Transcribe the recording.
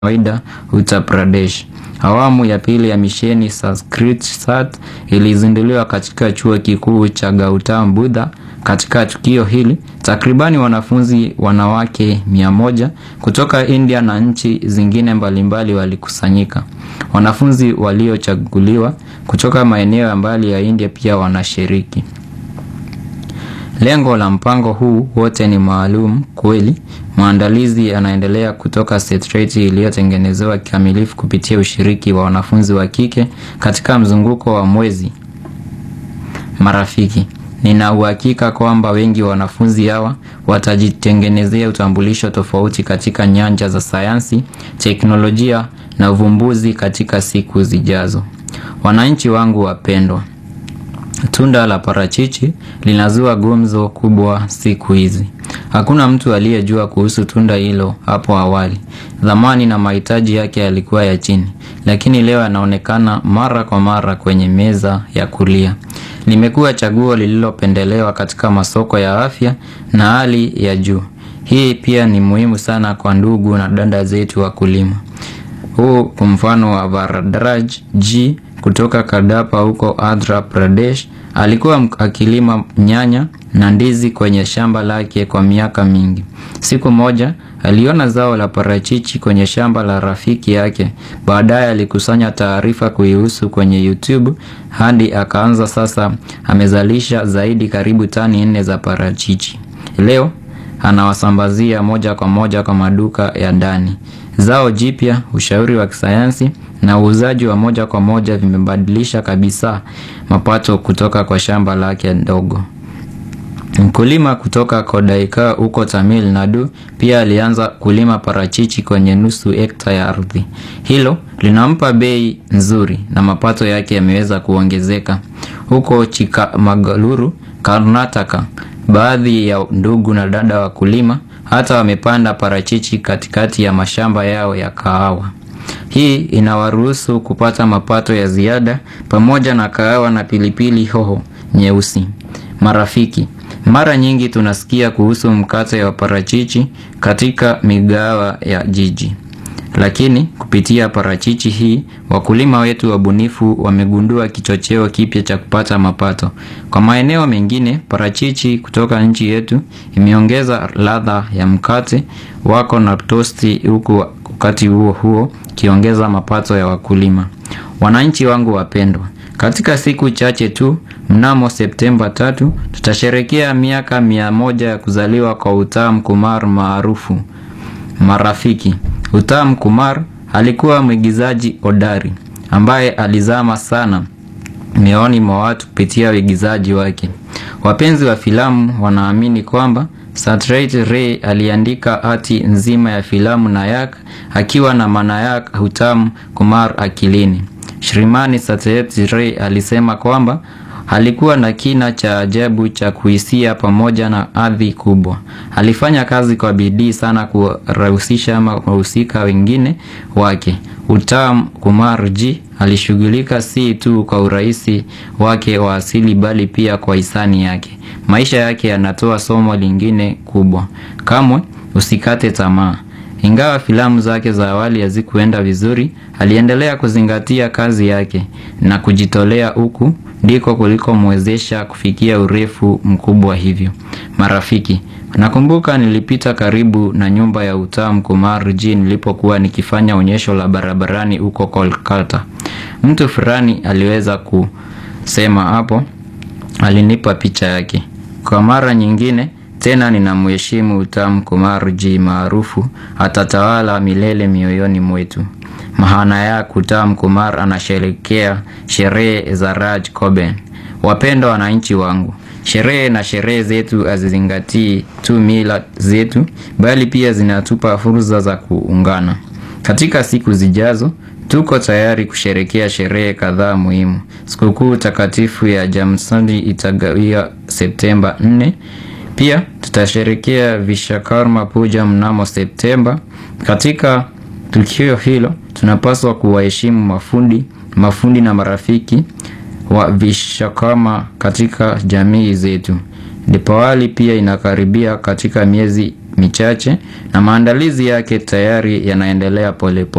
kawaida Uttar Pradesh. Awamu ya pili ya misheni Sanskrit Sat ilizinduliwa katika chuo kikuu cha Gautam Buddha. Katika tukio hili, takribani wanafunzi wanawake mia moja kutoka India na nchi zingine mbalimbali walikusanyika. Wanafunzi waliochaguliwa kutoka maeneo ya mbali ya India pia wanashiriki. Lengo la mpango huu wote ni maalum kweli. Maandalizi yanaendelea kutoka setreti iliyotengenezewa kikamilifu kupitia ushiriki wa wanafunzi wa kike katika mzunguko wa mwezi. Marafiki, nina uhakika kwamba wengi wa wanafunzi hawa watajitengenezea utambulisho tofauti katika nyanja za sayansi, teknolojia na uvumbuzi katika siku zijazo. Wananchi wangu wapendwa, Tunda la parachichi linazua gumzo kubwa siku hizi. Hakuna mtu aliyejua kuhusu tunda hilo hapo awali. Dhamani na mahitaji yake yalikuwa ya chini, lakini leo yanaonekana mara kwa mara kwenye meza ya kulia. Limekuwa chaguo lililopendelewa katika masoko ya afya na hali ya juu. Hii pia ni muhimu sana kwa ndugu na dada zetu wakulima. Huu kwa mfano wa Varadraj G kutoka Kadapa huko Andhra Pradesh alikuwa akilima nyanya na ndizi kwenye shamba lake kwa miaka mingi. Siku moja aliona zao la parachichi kwenye shamba la rafiki yake. Baadaye alikusanya taarifa kuihusu kwenye YouTube hadi akaanza sasa amezalisha zaidi karibu tani nne za parachichi. Leo anawasambazia moja kwa moja kwa maduka ya ndani. Zao jipya, ushauri wa kisayansi na uuzaji wa moja kwa moja vimebadilisha kabisa mapato kutoka kwa shamba lake ndogo. Mkulima kutoka Kodaika huko Tamil Nadu pia alianza kulima parachichi kwenye nusu hekta ya ardhi. Hilo linampa bei nzuri na mapato yake yameweza kuongezeka. Huko Chikmagaluru, Karnataka, baadhi ya ndugu na dada wakulima hata wamepanda parachichi katikati ya mashamba yao ya kahawa. Hii inawaruhusu kupata mapato ya ziada pamoja na kahawa na pilipili hoho nyeusi. Marafiki, mara nyingi tunasikia kuhusu mkate wa parachichi katika migahawa ya jiji. Lakini kupitia parachichi hii, wakulima wetu wabunifu wamegundua kichocheo kipya cha kupata mapato. Kwa maeneo mengine, parachichi kutoka nchi yetu imeongeza ladha ya mkate wako na tosti huku wakati huo huo kiongeza mapato ya wakulima. Wananchi wangu wapendwa, katika siku chache tu mnamo Septemba tatu tutasherekea miaka mia moja ya kuzaliwa kwa Uttam Kumar maarufu. Marafiki, Uttam Kumar alikuwa mwigizaji hodari ambaye alizama sana mioyoni mwa watu kupitia uigizaji wake. Wapenzi wa filamu wanaamini kwamba Satyajit Ray aliandika hati nzima ya filamu Nayak akiwa na Manayak Uttam Kumar akilini. Shrimani Satyajit Ray alisema kwamba alikuwa na kina cha ajabu cha kuhisia pamoja na hadhi kubwa. Alifanya kazi kwa bidii sana kuwahusisha wahusika wengine wake. Uttam Kumar G alishughulika si tu kwa urahisi wake wa asili bali pia kwa hisani yake. Maisha yake yanatoa somo lingine kubwa. Kamwe usikate tamaa. Ingawa filamu zake za awali hazikuenda vizuri, aliendelea kuzingatia kazi yake na kujitolea huku ndiko kulikomwezesha kufikia urefu mkubwa hivyo. Marafiki, nakumbuka nilipita karibu na nyumba ya Uttam Kumar G nilipokuwa nikifanya onyesho la barabarani huko Kolkata. Mtu fulani aliweza kusema hapo, alinipa picha yake. Kwa mara nyingine tena ninamheshimu Uttam Kumar G maarufu atatawala milele mioyoni mwetu. Mahana ya Uttam Kumar anasherekea sherehe za Raj Coben. Wapendwa wananchi wangu, sherehe na sherehe zetu hazizingatii tu mila zetu, bali pia zinatupa fursa za kuungana. Katika siku zijazo tuko tayari kusherekea sherehe kadhaa muhimu. Sikukuu takatifu ya Jamsandi itagawia Septemba 4. Pia tutasherekea Vishakarma Puja mnamo Septemba. Katika tukio hilo tunapaswa kuwaheshimu mafundi, mafundi na marafiki wa Vishakarma katika jamii zetu. Dipawali pia inakaribia katika miezi michache na maandalizi yake tayari yanaendelea polepole.